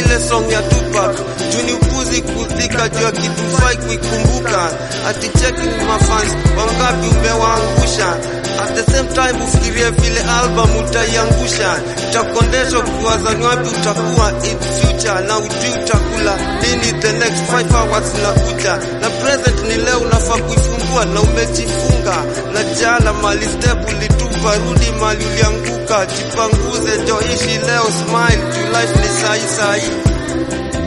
ile song ya Tupac juni upuzi kudhika juu ya kitu fai kuikumbuka ati checking mafans wangapi umewaangusha at the same time ufikirie vile album utaiangusha utakondeshwa kuwaza ni wapi utakuwa in future na ujui utakula nini the next 5 hours nakuja na present ni leo unafaa kuifungua na umejifunga na jana mali step ulitupa rudi mali ulianguka jipanguze joishi leo smile juu life ni sahi sahi